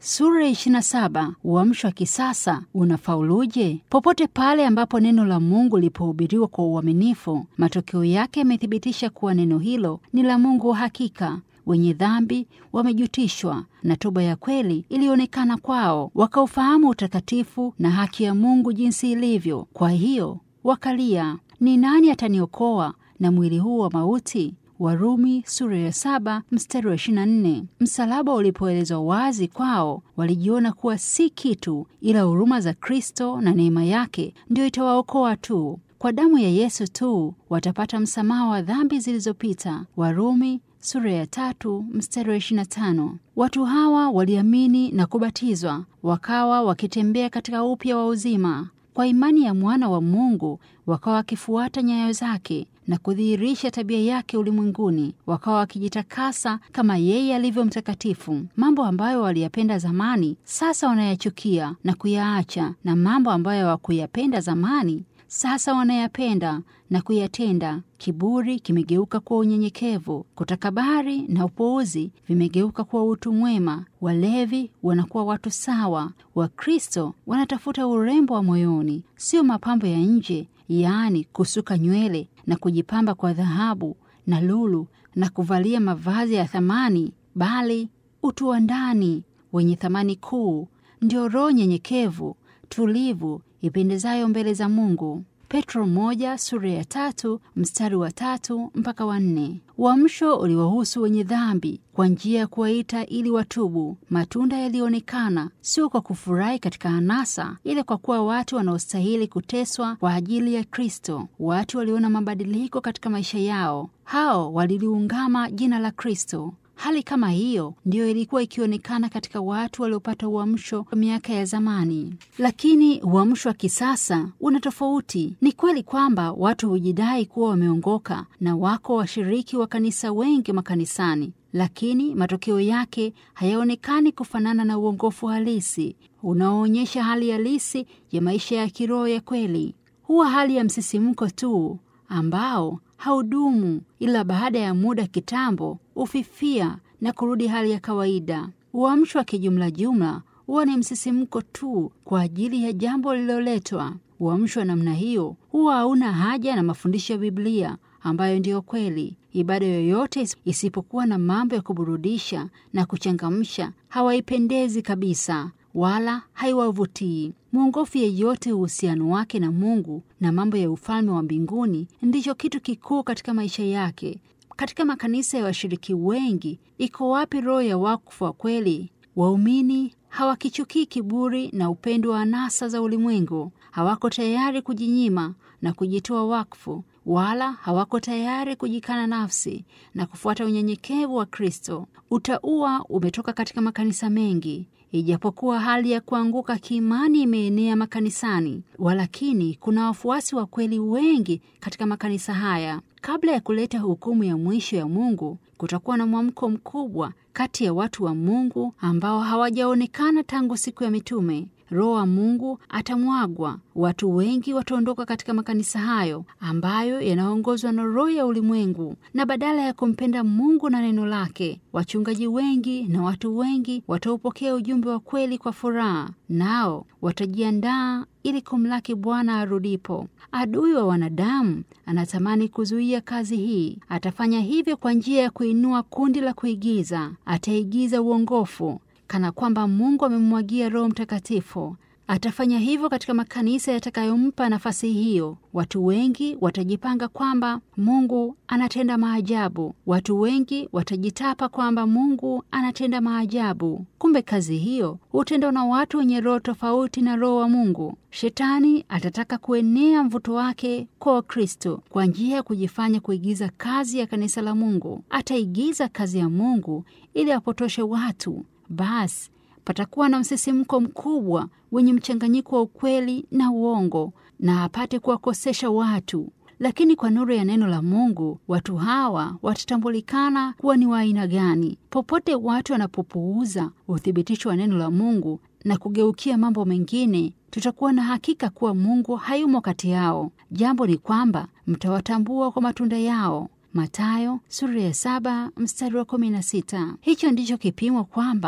Sura ya 27 uamsho wa kisasa unafauluje? Popote pale ambapo neno la Mungu lipohubiriwa kwa uaminifu, matokeo yake yamethibitisha kuwa neno hilo ni la Mungu wa hakika. Wenye dhambi wamejutishwa na toba ya kweli ilionekana kwao, wakaufahamu utakatifu na haki ya Mungu jinsi ilivyo. Kwa hiyo wakalia, ni nani ataniokoa na mwili huu wa mauti? Warumi sura ya saba mstari wa ishirini na nne. Msalaba ulipoelezwa wazi kwao, walijiona kuwa si kitu, ila huruma za Kristo na neema yake ndio itawaokoa tu. Kwa damu ya Yesu tu watapata msamaha wa dhambi zilizopita. Warumi sura ya tatu mstari wa ishirini na tano. Watu hawa waliamini na kubatizwa, wakawa wakitembea katika upya wa uzima kwa imani ya mwana wa Mungu, wakawa wakifuata nyayo zake na kudhihirisha tabia yake ulimwenguni, wakawa wakijitakasa kama yeye alivyo mtakatifu. Mambo ambayo waliyapenda zamani sasa wanayachukia na kuyaacha, na mambo ambayo hawakuyapenda zamani sasa wanayapenda na kuyatenda. Kiburi kimegeuka kuwa unyenyekevu, kutakabari na upuuzi vimegeuka kuwa utu mwema. Walevi wanakuwa watu sawa. Wakristo wanatafuta urembo wa moyoni, sio mapambo ya nje, yaani kusuka nywele na kujipamba kwa dhahabu na lulu na kuvalia mavazi ya thamani, bali utu wa ndani wenye thamani kuu, ndio roho nyenyekevu, tulivu, ipendezayo mbele za Mungu. Petro moja sura ya tatu mstari wa tatu mpaka wa nne. Uamsho uliwahusu wenye dhambi kwa njia ya kuwaita ili watubu. Matunda yalionekana sio kwa kufurahi katika anasa, ila kwa kuwa watu wanaostahili kuteswa kwa ajili ya Kristo. Watu waliona mabadiliko katika maisha yao, hao waliliungama jina la Kristo. Hali kama hiyo ndiyo ilikuwa ikionekana katika watu waliopata uamsho wa miaka ya zamani, lakini uamsho wa kisasa una tofauti. Ni kweli kwamba watu hujidai kuwa wameongoka na wako washiriki wa kanisa wengi makanisani, lakini matokeo yake hayaonekani kufanana na uongofu halisi unaoonyesha hali halisi ya maisha ya kiroho ya kweli. Huwa hali ya msisimko tu ambao haudumu ila baada ya muda kitambo ufifia na kurudi hali ya kawaida. Uamsho wa kijumla jumla huwa ni msisimko tu kwa ajili ya jambo lililoletwa. Uamsho wa namna hiyo huwa hauna haja na mafundisho ya Biblia ambayo ndiyo kweli. Ibada yoyote isipokuwa na mambo ya kuburudisha na kuchangamsha hawaipendezi kabisa wala haiwavutii. Mwongofu yeyote uhusiano wake na Mungu na mambo ya ufalme wa mbinguni ndicho kitu kikuu katika maisha yake. Katika makanisa ya washiriki wengi, iko wapi roho ya wakfu wa kweli? Waumini hawakichukii kiburi na upendo wa anasa za ulimwengu. Hawako tayari kujinyima na kujitoa wakfu, wala hawako tayari kujikana nafsi na kufuata unyenyekevu wa Kristo. Utaua umetoka katika makanisa mengi Ijapokuwa hali ya kuanguka kiimani imeenea makanisani, walakini kuna wafuasi wa kweli wengi katika makanisa haya. Kabla ya kuleta hukumu ya mwisho ya Mungu, kutakuwa na mwamko mkubwa kati ya watu wa Mungu ambao hawajaonekana tangu siku ya mitume. Roho wa Mungu atamwagwa. Watu wengi wataondoka katika makanisa hayo ambayo yanaongozwa na roho ya ulimwengu, na badala ya kumpenda Mungu na neno lake, wachungaji wengi na watu wengi wataupokea ujumbe wa kweli kwa furaha, nao watajiandaa ili kumlaki Bwana arudipo. Adui wa wanadamu anatamani kuzuia kazi hii. Atafanya hivyo kwa njia ya kuinua kundi la kuigiza. Ataigiza uongofu kana kwamba Mungu amemwagia Roho Mtakatifu. Atafanya hivyo katika makanisa yatakayompa nafasi hiyo. Watu wengi watajipanga kwamba Mungu anatenda maajabu. Watu wengi watajitapa kwamba Mungu anatenda maajabu. Kumbe kazi hiyo hutendwa na watu wenye roho tofauti na Roho wa Mungu. Shetani atataka kuenea mvuto wake kwa Wakristo kwa njia ya kujifanya kuigiza kazi ya kanisa la Mungu. Ataigiza kazi ya Mungu ili apotoshe watu. Basi patakuwa na msisimko mkubwa wenye mchanganyiko wa ukweli na uongo, na apate kuwakosesha watu. Lakini kwa nuru ya neno la Mungu, watu hawa watatambulikana kuwa ni wa aina gani. Popote watu wanapopuuza uthibitisho wa neno la Mungu na kugeukia mambo mengine, tutakuwa na hakika kuwa Mungu hayumo kati yao. Jambo ni kwamba mtawatambua kwa matunda yao. Matayo sura ya saba mstari wa kumi na sita. Hicho ndicho kipimo kwamba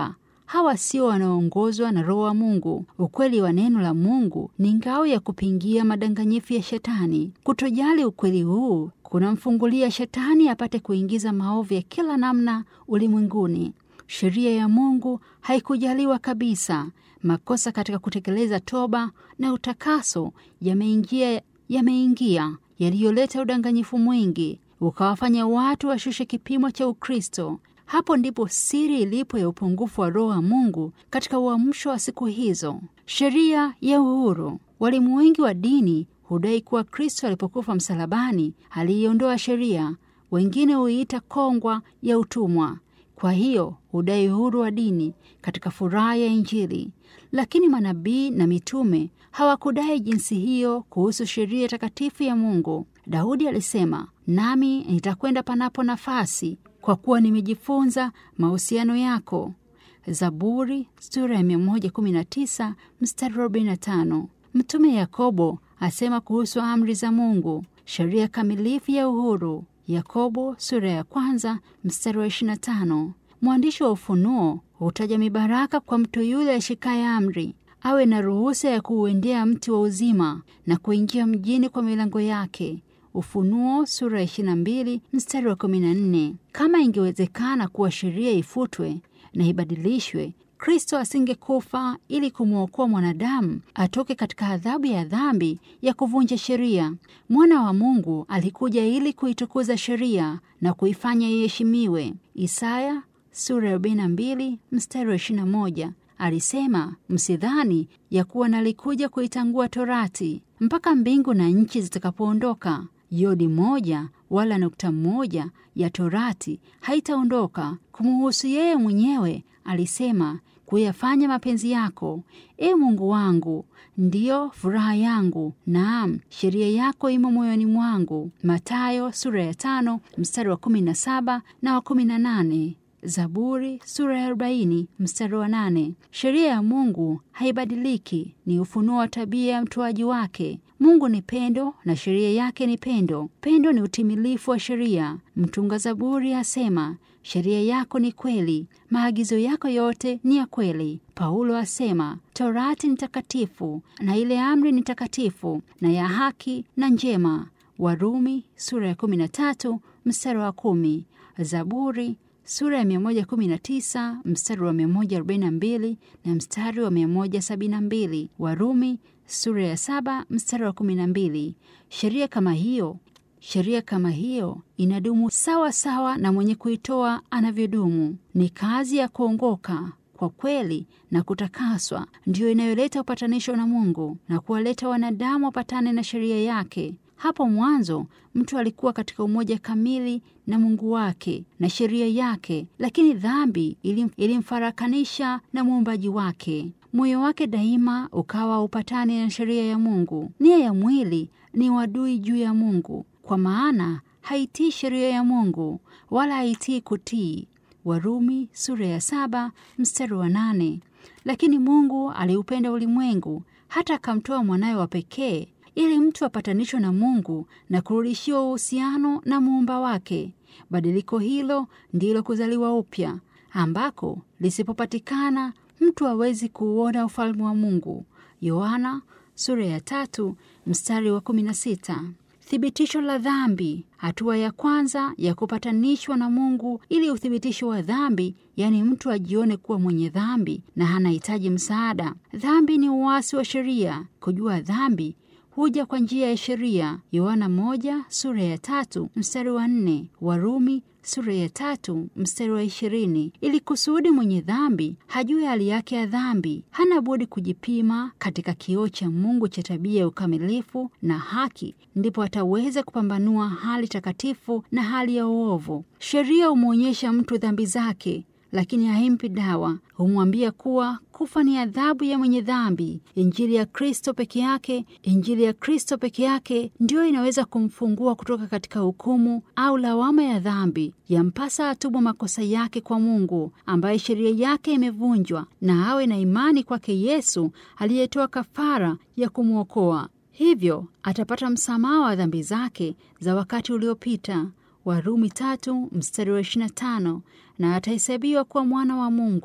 hawa sio wanaoongozwa na Roho wa Mungu. Ukweli wa neno la Mungu ni ngao ya kupingia madanganyifu ya Shetani. Kutojali ukweli huu kunamfungulia Shetani apate kuingiza maovu ya kila namna ulimwenguni. Sheria ya Mungu haikujaliwa kabisa. Makosa katika kutekeleza toba na utakaso yameingia yameingia yaliyoleta udanganyifu mwingi, ukawafanya watu washushe kipimo cha Ukristo. Hapo ndipo siri ilipo ya upungufu wa Roho wa Mungu katika uamsho wa siku hizo. Sheria ya uhuru. Walimu wengi wa dini hudai kuwa Kristo alipokufa msalabani aliiondoa sheria. Wengine huiita kongwa ya utumwa. Kwa hiyo hudai uhuru wa dini katika furaha ya Injili, lakini manabii na mitume hawakudai jinsi hiyo kuhusu sheria takatifu ya Mungu. Daudi alisema, nami nitakwenda panapo nafasi, kwa kuwa nimejifunza mahusiano yako. Zaburi sura ya 119 mstari 45. Mtume Yakobo asema kuhusu amri za Mungu, sheria kamilifu ya uhuru. Yakobo sura ya kwanza mstari wa 25. Mwandishi wa Ufunuo hutaja mibaraka kwa mtu yule ashikaye amri, awe na ruhusa ya kuuendea mti wa uzima na kuingia mjini kwa milango yake. Ufunuo sura ya 22 mstari wa 14. Kama ingewezekana kuwa sheria ifutwe na ibadilishwe, Kristo asingekufa ili kumwokoa mwanadamu atoke katika adhabu ya dhambi ya kuvunja sheria. Mwana wa Mungu alikuja ili kuitukuza sheria na kuifanya iheshimiwe. Isaya sura ya 42 mstari wa 21 alisema, msidhani ya kuwa nalikuja kuitangua torati mpaka mbingu na nchi zitakapoondoka, yodi moja wala nukta moja ya torati haitaondoka. Kumuhusu yeye mwenyewe alisema, kuyafanya mapenzi yako, e Mungu wangu, ndiyo furaha yangu, naam, sheria yako imo moyoni mwangu. Matayo sura ya tano mstari wa kumi na saba na wa kumi na nane. Zaburi sura ya arobaini mstari wa nane. Sheria ya Mungu haibadiliki, ni ufunuo wa tabia ya mtoaji wake. Mungu ni pendo na sheria yake ni pendo. Pendo ni utimilifu wa sheria. Mtunga Zaburi asema, sheria yako ni kweli, maagizo yako yote ni ya kweli. Paulo asema, torati ni takatifu na ile amri ni takatifu na ya haki na njema. Warumi sura ya 13 mstari wa kumi. Zaburi sura ya 119 mstari wa 142 na mstari wa 172. Warumi sura ya saba mstari wa 12. Sheria kama hiyo sheria kama hiyo inadumu sawa sawa na mwenye kuitoa anavyodumu. Ni kazi ya kuongoka kwa kweli na kutakaswa ndiyo inayoleta upatanisho na Mungu na kuwaleta wanadamu wapatane na sheria yake. Hapo mwanzo mtu alikuwa katika umoja kamili na Mungu wake na sheria yake, lakini dhambi ilim, ilimfarakanisha na muumbaji wake. Moyo wake daima ukawa upatani na sheria ya Mungu. Nia ya mwili ni wadui juu ya Mungu, kwa maana haitii sheria ya Mungu wala haitii kutii. Warumi sura ya saba mstari wa nane. Lakini Mungu aliupenda ulimwengu hata akamtoa mwanawe wa pekee ili mtu apatanishwe na Mungu na kurudishiwa uhusiano na muumba wake. Badiliko hilo ndilo kuzaliwa upya, ambako lisipopatikana mtu hawezi kuuona ufalme wa Mungu. Yohana sura ya tatu mstari wa kumi na sita. Thibitisho la dhambi. Hatua ya kwanza ya kupatanishwa na Mungu ili uthibitisho wa dhambi, yaani mtu ajione kuwa mwenye dhambi na hanahitaji msaada. Dhambi ni uasi wa sheria. Kujua dhambi huja kwa njia ya sheria. Yohana moja sura ya tatu mstari wa nne. Warumi sura ya tatu mstari wa ishirini. Ili kusudi mwenye dhambi hajue hali yake ya dhambi, hana budi kujipima katika kioo cha Mungu cha tabia ya ukamilifu na haki, ndipo ataweza kupambanua hali takatifu na hali ya uovu. Sheria humwonyesha mtu dhambi zake lakini haimpi dawa. Humwambia kuwa kufa ni adhabu ya mwenye dhambi. Injili ya Kristo peke yake, Injili ya Kristo peke yake ndiyo inaweza kumfungua kutoka katika hukumu au lawama ya dhambi. Yampasa atubu makosa yake kwa Mungu ambaye sheria yake imevunjwa, na awe na imani kwake Yesu aliyetoa kafara ya kumwokoa. Hivyo atapata msamaha wa dhambi zake za wakati uliopita. Warumi tatu mstari wa ishirini na tano na atahesabiwa kuwa mwana wa Mungu.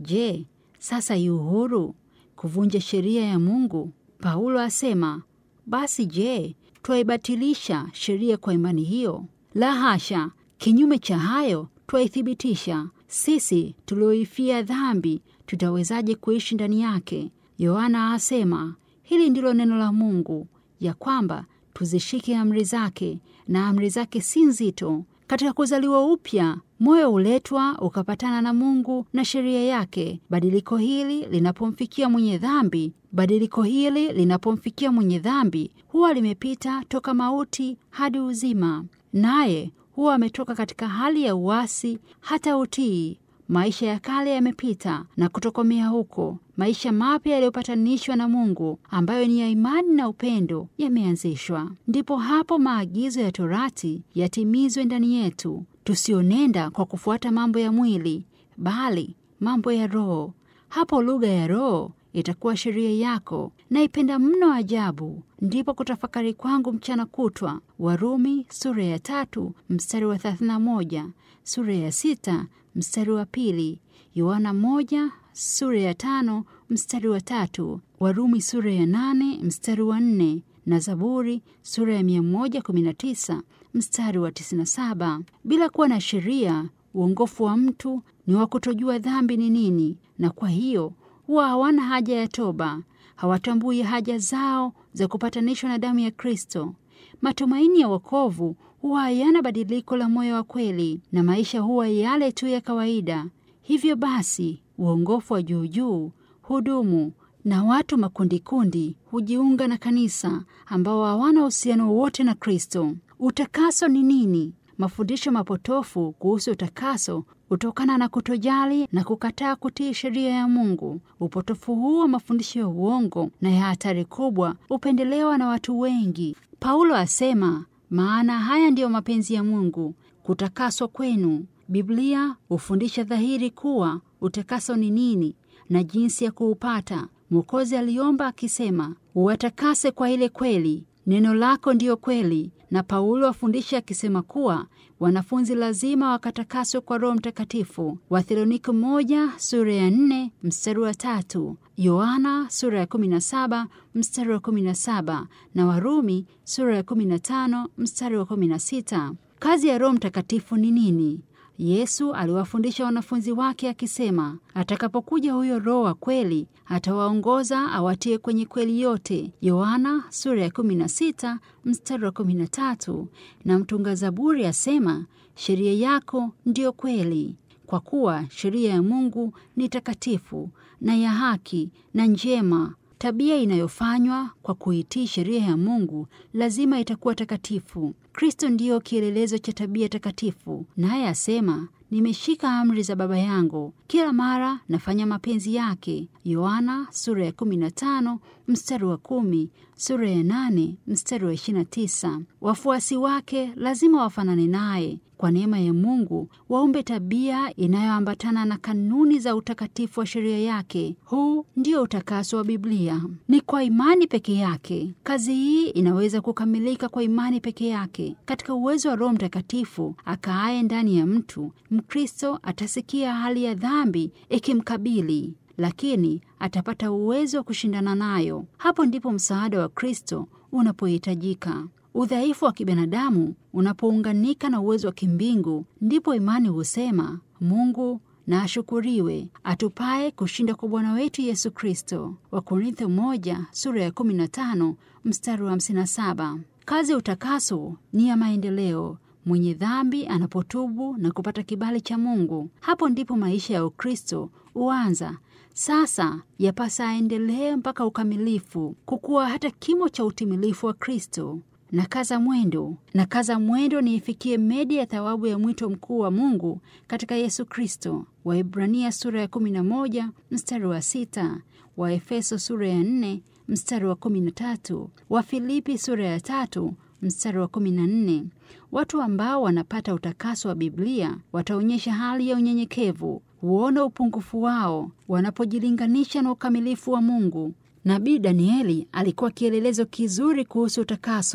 Je, sasa yu huru kuvunja sheria ya Mungu? Paulo asema, basi je, twaibatilisha sheria kwa imani hiyo? La hasha! Kinyume cha hayo, twaithibitisha. Sisi tulioifia dhambi, tutawezaje kuishi ndani yake? Yohana asema, hili ndilo neno la Mungu, ya kwamba tuzishike amri zake, na amri zake si nzito. Katika kuzaliwa upya, moyo huletwa ukapatana na Mungu na sheria yake. Badiliko hili linapomfikia mwenye dhambi, badiliko hili linapomfikia mwenye dhambi, huwa limepita toka mauti hadi uzima, naye huwa ametoka katika hali ya uasi hata utii. Maisha ya kale yamepita na kutokomea huko, maisha mapya yaliyopatanishwa na Mungu ambayo ni ya imani na upendo yameanzishwa. Ndipo hapo maagizo ya Torati yatimizwe ndani yetu, tusionenda kwa kufuata mambo ya mwili, bali mambo ya Roho. Hapo lugha ya Roho itakuwa sheria yako. Naipenda mno ajabu, ndipo kutafakari kwangu mchana kutwa. Warumi sura ya tatu mstari wa thelathini na moja sura ya sita mstari wa pili Yohana moja sura ya tano mstari wa tatu Warumi sura ya nane mstari wa nne na Zaburi sura ya mia moja kumi na tisa mstari wa tisini na saba Bila kuwa na sheria, uongofu wa mtu ni wa kutojua dhambi ni nini, na kwa hiyo huwa hawana haja ya toba, hawatambui haja zao za kupatanishwa na damu ya Kristo. Matumaini ya wokovu huwa hayana badiliko la moyo wa kweli, na maisha huwa yale tu ya kawaida. Hivyo basi, uongofu wa juujuu hudumu na watu makundikundi hujiunga na kanisa ambao hawana uhusiano wowote na Kristo. Utakaso ni nini? Mafundisho mapotofu kuhusu utakaso hutokana na kutojali na kukataa kutii sheria ya Mungu. Upotofu huu wa mafundisho ya uongo na ya hatari kubwa hupendelewa na watu wengi. Paulo asema, maana haya ndiyo mapenzi ya Mungu, kutakaswa kwenu. Biblia hufundisha dhahiri kuwa utakaso ni nini na jinsi ya kuupata. Mwokozi aliomba akisema, uwatakase kwa ile kweli, neno lako ndiyo kweli. Na Paulo afundisha akisema kuwa wanafunzi lazima wakatakaswe kwa Roho Mtakatifu. Wathesalonike moja sura ya nne mstari wa tatu Yohana sura ya kumi na saba mstari wa kumi na saba na Warumi sura ya kumi na tano mstari wa kumi na sita Kazi ya Roho Mtakatifu ni nini? Yesu aliwafundisha wanafunzi wake akisema, atakapokuja huyo Roho wa kweli atawaongoza awatie kwenye kweli yote. Yohana sura ya 16 mstari wa 13. Na mtunga Zaburi asema, sheria yako ndiyo kweli, kwa kuwa sheria ya Mungu ni takatifu na ya haki na njema. Tabia inayofanywa kwa kuitii sheria ya Mungu lazima itakuwa takatifu. Kristo ndiyo kielelezo cha tabia takatifu, naye asema, nimeshika amri za Baba yangu, kila mara nafanya mapenzi yake. Yohana sura ya 15 mstari wa kumi, sura ya 8 mstari wa 29. Wafuasi wake lazima wafanane naye kwa neema ya Mungu waumbe tabia inayoambatana na kanuni za utakatifu wa sheria yake. Huu ndio utakaso wa Biblia, ni kwa imani peke yake. Kazi hii inaweza kukamilika kwa imani peke yake. Katika uwezo wa Roho Mtakatifu akaaye ndani ya mtu, Mkristo atasikia hali ya dhambi ikimkabili, lakini atapata uwezo wa kushindana nayo. Hapo ndipo msaada wa Kristo unapohitajika. Udhaifu wa kibinadamu unapounganika na uwezo wa kimbingu, ndipo imani husema Mungu na ashukuriwe atupaye kushinda kwa Bwana wetu Yesu Kristo. Wakorintho moja sura ya 15 mstari wa 57. Kazi ya utakaso ni ya maendeleo. Mwenye dhambi anapotubu na kupata kibali cha Mungu, hapo ndipo maisha ya Ukristo huanza. Sasa yapasa aendelee mpaka ukamilifu, kukuwa hata kimo cha utimilifu wa Kristo na kaza mwendo na kaza mwendo niifikie medi ya thawabu ya mwito mkuu wa Mungu katika Yesu Kristo. Waibrania sura ya 11 mstari wa sita, Waefeso sura ya 4 mstari wa 13, Wafilipi sura ya tatu mstari wa 14. Watu ambao wanapata utakaso wa Biblia wataonyesha hali ya unyenyekevu, huona upungufu wao wanapojilinganisha na ukamilifu wa Mungu. Nabii Danieli alikuwa kielelezo kizuri kuhusu utakaso.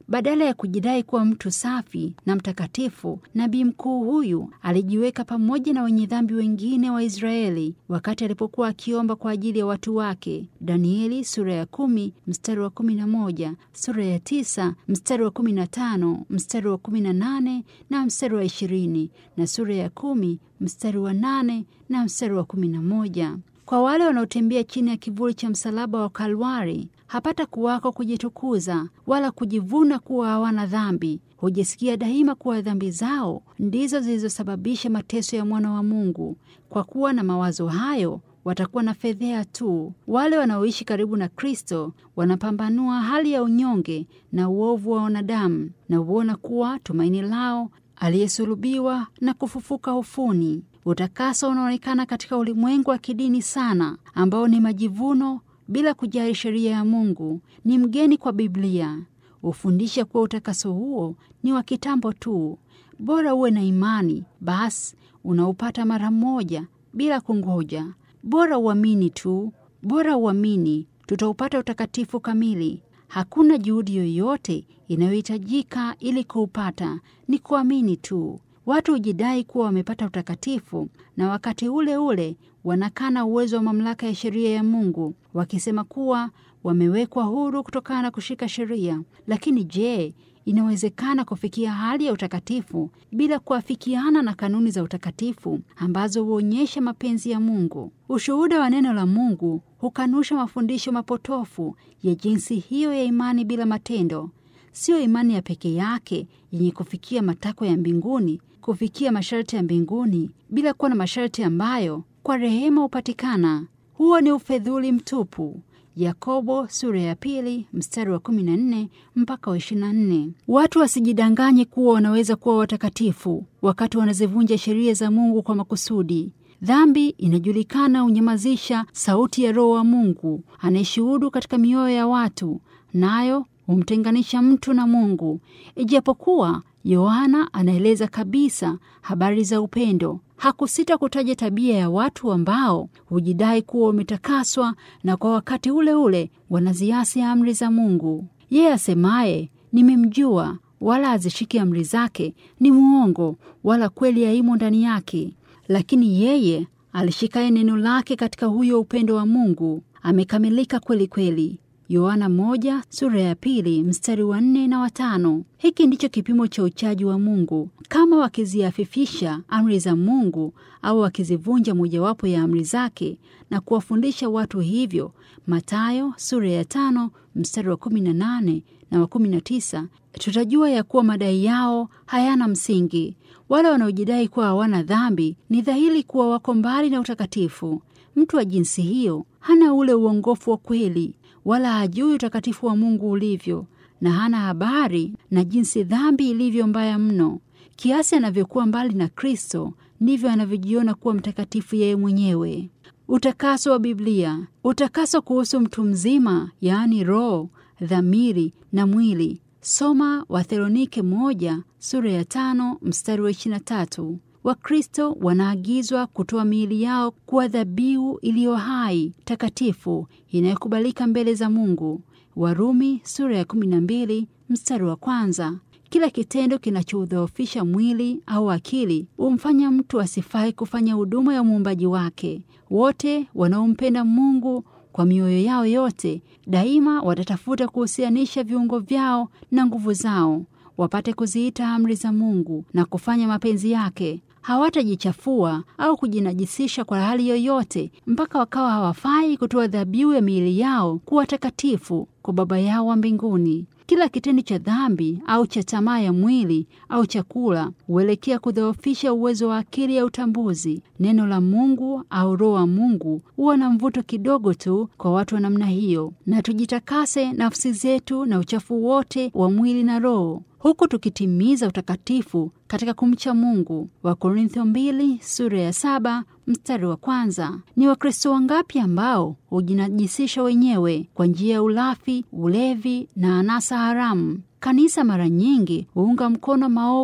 Badala ya kujidai kuwa mtu safi na mtakatifu, nabii mkuu huyu alijiweka pamoja na wenye dhambi wengine wa Israeli wakati alipokuwa akiomba kwa ajili ya watu wake. Danieli sura ya kumi mstari wa kumi na moja sura ya tisa mstari wa kumi na tano mstari wa kumi na nane na mstari wa ishirini na sura ya kumi mstari wa nane na mstari wa kumi na moja. Kwa wale wanaotembea chini ya kivuli cha msalaba wa Kalwari hapata kuwako kujitukuza wala kujivuna kuwa hawana dhambi. Hujisikia daima kuwa dhambi zao ndizo zilizosababisha mateso ya mwana wa Mungu. Kwa kuwa na mawazo hayo, watakuwa na fedhea tu. Wale wanaoishi karibu na Kristo wanapambanua hali ya unyonge na uovu wa wanadamu na huona kuwa tumaini lao aliyesulubiwa na kufufuka ufuni. Utakaso unaonekana katika ulimwengu wa kidini sana, ambao ni majivuno bila kujali sheria ya Mungu. Ni mgeni kwa Biblia, hufundisha kuwa utakaso huo ni wa kitambo tu. Bora uwe na imani, basi unaupata mara moja bila kungoja. Bora uamini tu, bora uamini, tutaupata utakatifu kamili. Hakuna juhudi yoyote inayohitajika ili kuupata, ni kuamini tu. Watu hujidai kuwa wamepata utakatifu na wakati ule ule wanakana uwezo wa mamlaka ya sheria ya Mungu, wakisema kuwa wamewekwa huru kutokana na kushika sheria. Lakini je, inawezekana kufikia hali ya utakatifu bila kuafikiana na kanuni za utakatifu ambazo huonyesha mapenzi ya Mungu? Ushuhuda wa neno la Mungu hukanusha mafundisho mapotofu ya jinsi hiyo ya imani bila matendo. Siyo imani ya peke yake yenye kufikia matakwa ya mbinguni, kufikia masharti ya mbinguni bila kuwa na masharti ambayo kwa rehema hupatikana. Huo ni ufedhuli mtupu. Yakobo sura ya pili mstari wa 14 mpaka wa 24. Watu wasijidanganye kuwa wanaweza kuwa watakatifu wakati wanazivunja sheria za Mungu kwa makusudi. Dhambi inajulikana hunyamazisha sauti ya Roho wa Mungu anayeshuhudu katika mioyo ya watu, nayo humtenganisha mtu na Mungu. Ijapokuwa Yohana anaeleza kabisa habari za upendo, hakusita kutaja tabia ya watu ambao hujidai kuwa wametakaswa na kwa wakati ule ule wanaziasi amri za Mungu. Yeye asemaye nimemjua, wala azishiki amri zake, ni mwongo, wala kweli haimo ndani yake. Lakini yeye alishikaye neno lake katika huyo upendo wa Mungu amekamilika kweli kweli. Yohana moja sura ya pili mstari wa nne na watano. Hiki ndicho kipimo cha uchaji wa Mungu. Kama wakiziafifisha amri za Mungu au wakizivunja mojawapo ya amri zake na kuwafundisha watu hivyo, Mathayo sura ya tano mstari wa kumi na nane na wa kumi na tisa, tutajua ya kuwa madai yao hayana msingi. Wale wanaojidai kuwa hawana dhambi ni dhahiri kuwa wako mbali na utakatifu. Mtu wa jinsi hiyo hana ule uongofu wa kweli wala hajui utakatifu wa Mungu ulivyo, na hana habari na jinsi dhambi ilivyo mbaya mno. Kiasi anavyokuwa mbali na Kristo, ndivyo anavyojiona kuwa mtakatifu yeye mwenyewe. Utakaso wa Biblia, utakaso kuhusu mtu mzima, yaani roho, dhamiri na mwili. Soma Wathesalonike moja sura ya tano mstari wa ishirini na tatu. Wakristo wanaagizwa kutoa miili yao kuwa dhabihu iliyo hai, takatifu, inayokubalika mbele za Mungu. Warumi sura ya kumi na mbili mstari wa kwanza. Kila kitendo kinachodhoofisha mwili au akili humfanya mtu asifai kufanya huduma ya muumbaji wake. Wote wanaompenda Mungu kwa mioyo yao yote daima watatafuta kuhusianisha viungo vyao na nguvu zao wapate kuziita amri za Mungu na kufanya mapenzi yake. Hawatajichafua au kujinajisisha kwa hali yoyote mpaka wakawa hawafai kutoa dhabihu ya miili yao kuwa takatifu kwa Baba yao wa mbinguni. Kila kitendo cha dhambi au cha tamaa ya mwili au chakula huelekea kudhoofisha uwezo wa akili ya utambuzi. Neno la Mungu au Roho wa Mungu huwa na mvuto kidogo tu kwa watu wa namna hiyo. Na tujitakase nafsi zetu na uchafu wote wa mwili na roho, huku tukitimiza utakatifu katika kumcha Mungu. Wakorintho mbili sura ya saba mstari wa kwanza. Ni Wakristo wangapi ambao hujinajisisha wenyewe kwa njia ya ulafi, ulevi na anasa haramu? Kanisa mara nyingi huunga mkono maovu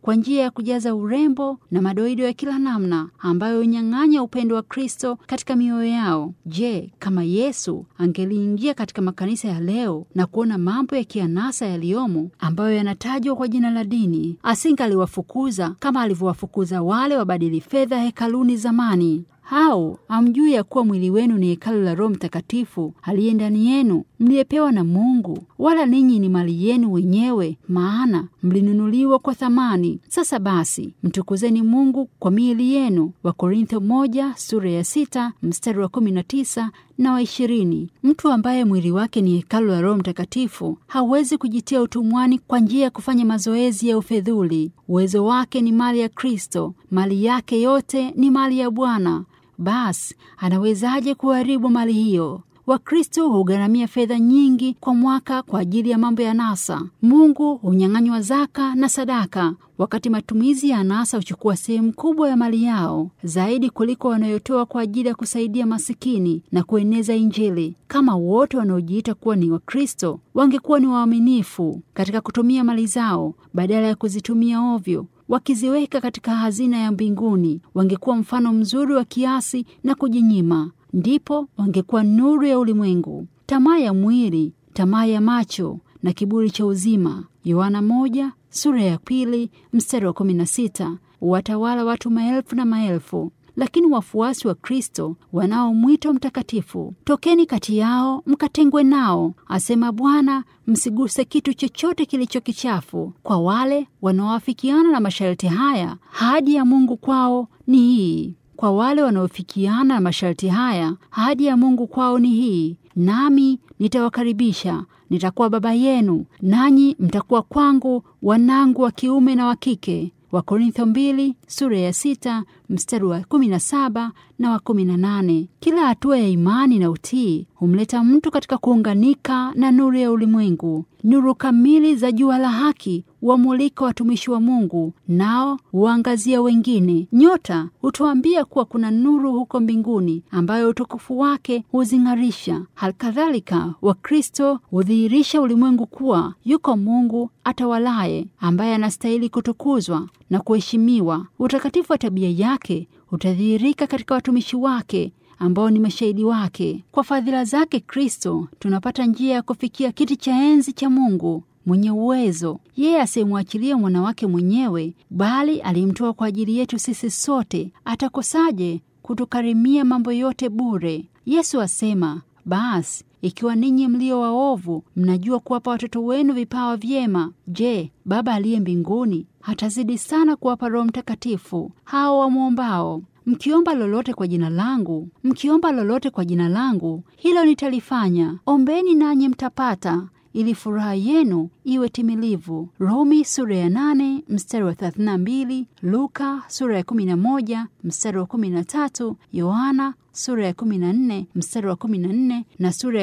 kwa njia ya kujaza urembo na madoido ya kila namna ambayo hunyang'anya upendo wa Kristo katika mioyo yao. Je, kama Yesu angeliingia katika makanisa ya leo na kuona mambo ya kianasa yaliyomo ambayo yanatajwa kwa jina la dini, asingaliwafukuza kama alivyowafukuza wale wabadili fedha hekaluni zamani. Hao hamjui ya kuwa mwili wenu ni hekalu la Roho Mtakatifu aliye ndani yenu, mliyepewa na Mungu, wala ninyi ni mali yenu wenyewe, maana mlinunuliwa kwa thamani. Sasa basi, mtukuzeni Mungu kwa miili yenu. Wakorintho moja sura ya sita mstari wa kumi na tisa na wa ishirini. Mtu ambaye mwili wake ni hekalu la Roho Mtakatifu hawezi kujitia utumwani kwa njia ya kufanya mazoezi ya ufedhuli. Uwezo wake ni mali ya Kristo, mali yake yote ni mali ya Bwana. Basi anawezaje kuharibu mali hiyo? Wakristo hugharamia fedha nyingi kwa mwaka kwa ajili ya mambo ya anasa. Mungu hunyang'anywa zaka na sadaka, wakati matumizi ya anasa huchukua sehemu kubwa ya mali yao zaidi kuliko wanayotoa kwa ajili ya kusaidia masikini na kueneza Injili. Kama wote wanaojiita kuwa ni Wakristo wangekuwa ni waaminifu katika kutumia mali zao badala ya kuzitumia ovyo wakiziweka katika hazina ya mbinguni, wangekuwa mfano mzuri wa kiasi na kujinyima ndipo wangekuwa nuru ya ulimwengu. Tamaa ya mwili, tamaa ya macho na kiburi cha uzima, Yohana moja sura ya pili mstari wa kumi na sita watawala watu maelfu na maelfu. Lakini wafuasi wa Kristo wanao mwito mtakatifu, tokeni kati yao mkatengwe nao, asema Bwana, msiguse kitu chochote kilicho kichafu. Kwa wale wanaoafikiana na masharti haya, ahadi ya Mungu kwao ni hii kwa wale wanaofikiana na masharti haya, ahadi ya Mungu kwao ni hii: nami nitawakaribisha, nitakuwa baba yenu, nanyi mtakuwa kwangu wanangu wa kiume na wa kike. Wakorintho mbili sura ya sita mstari wa kumi na saba na wa kumi na nane. Kila hatua ya imani na utii humleta mtu katika kuunganika na nuru ya ulimwengu. Nuru kamili za jua la haki wamulika watumishi wa Mungu, nao huangazia wengine. Nyota hutuambia kuwa kuna nuru huko mbinguni ambayo utukufu wake huzing'arisha. Halikadhalika, Wakristo hudhihirisha ulimwengu kuwa yuko Mungu atawalaye, ambaye anastahili kutukuzwa na kuheshimiwa. Utakatifu wa tabia yake utadhihirika katika watumishi wake ambao ni mashahidi wake. Kwa fadhila zake Kristo tunapata njia ya kufikia kiti cha enzi cha Mungu mwenye uwezo, yeye asiyemwachilia mwana wake mwenyewe, bali alimtoa kwa ajili yetu sisi sote, atakosaje kutukarimia mambo yote bure? Yesu asema, basi ikiwa ninyi mlio waovu mnajua kuwapa watoto wenu vipawa vyema, je, Baba aliye mbinguni hatazidi sana kuwapa Roho Mtakatifu hao wamwombao? Mkiomba lolote kwa jina langu, mkiomba lolote kwa jina langu, hilo nitalifanya. Ombeni nanyi mtapata, ili furaha yenu iwe timilivu. Rumi sura ya nane mstari wa 32, Luka sura ya 11 mstari wa 13, Yohana sura ya 14 mstari wa 14 na sura ya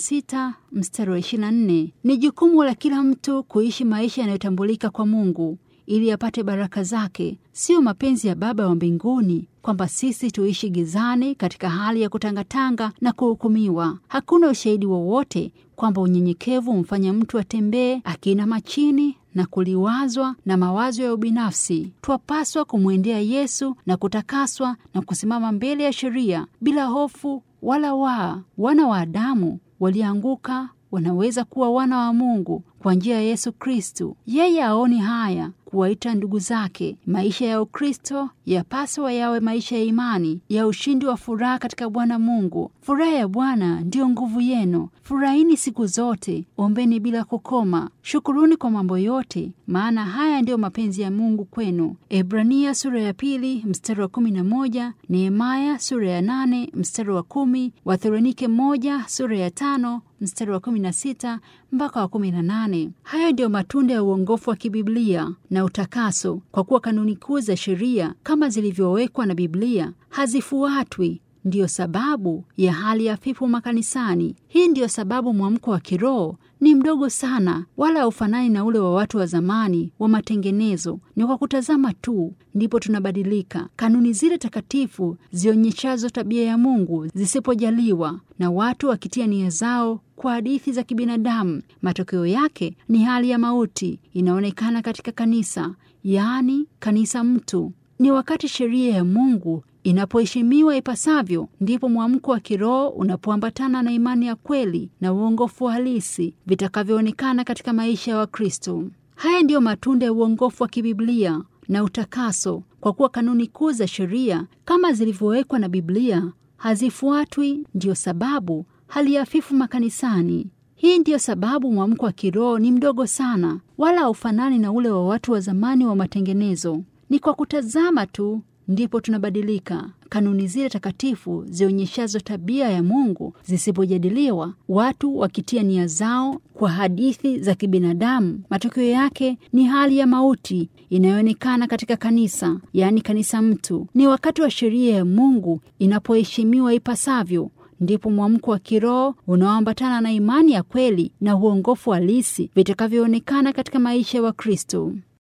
16 mstari wa 24. Ni jukumu la kila mtu kuishi maisha yanayotambulika kwa Mungu ili apate baraka zake. Siyo mapenzi ya Baba wa mbinguni kwamba sisi tuishi gizani katika hali ya kutangatanga na kuhukumiwa. Hakuna ushahidi wowote kwamba unyenyekevu humfanya mtu atembee akiinama chini na kuliwazwa na mawazo ya ubinafsi. Twapaswa kumwendea Yesu na kutakaswa na kusimama mbele ya sheria bila hofu wala waa. Wana wa Adamu walianguka wanaweza kuwa wana wa Mungu kwa njia ya Yesu Kristu. Yeye aoni haya kuwaita ndugu zake. Maisha ya Ukristo yapaswa yawe maisha ya imani, ya ushindi wa furaha katika Bwana Mungu. Furaha ya Bwana ndiyo nguvu yenu. Furahini siku zote, ombeni bila kukoma, shukuruni kwa mambo yote, maana haya ndiyo mapenzi ya Mungu kwenu. Ebrania sura ya pili mstari wa kumi na moja Nehemaya sura ya nane mstari wa kumi Wathesalonike moja sura ya tano mstari wa kumi na sita mpaka wa kumi na nane. Hayo ndiyo matunda ya uongofu wa kibiblia na utakaso, kwa kuwa kanuni kuu za sheria kama zilivyowekwa na Biblia hazifuatwi. Ndiyo sababu ya hali hafifu makanisani. Hii ndiyo sababu mwamko wa kiroho ni mdogo sana, wala haufanani na ule wa watu wa zamani wa matengenezo. Ni kwa kutazama tu ndipo tunabadilika. Kanuni zile takatifu zionyeshazo tabia ya Mungu zisipojaliwa na watu wakitia nia zao kwa hadithi za kibinadamu. Matokeo yake ni hali ya mauti inaonekana katika kanisa, yaani kanisa mtu. Ni wakati sheria ya Mungu inapoheshimiwa ipasavyo, ndipo mwamko wa kiroho unapoambatana na imani ya kweli na uongofu halisi vitakavyoonekana katika maisha ya Wakristo. Haya ndiyo matunda ya uongofu wa kibiblia na utakaso, kwa kuwa kanuni kuu za sheria kama zilivyowekwa na Biblia hazifuatwi. Ndiyo sababu hali hafifu makanisani. Hii ndiyo sababu mwamko wa kiroho ni mdogo sana, wala haufanani na ule wa watu wa zamani wa matengenezo. Ni kwa kutazama tu ndipo tunabadilika. Kanuni zile takatifu zionyeshazo tabia ya Mungu zisipojadiliwa, watu wakitia nia zao kwa hadithi za kibinadamu, matokeo yake ni hali ya mauti inayoonekana katika kanisa, yaani kanisa mtu. Ni wakati wa sheria ya Mungu inapoheshimiwa ipasavyo ndipo mwamko wa kiroho unaoambatana na imani ya kweli na uongofu halisi vitakavyoonekana katika maisha ya Wakristo.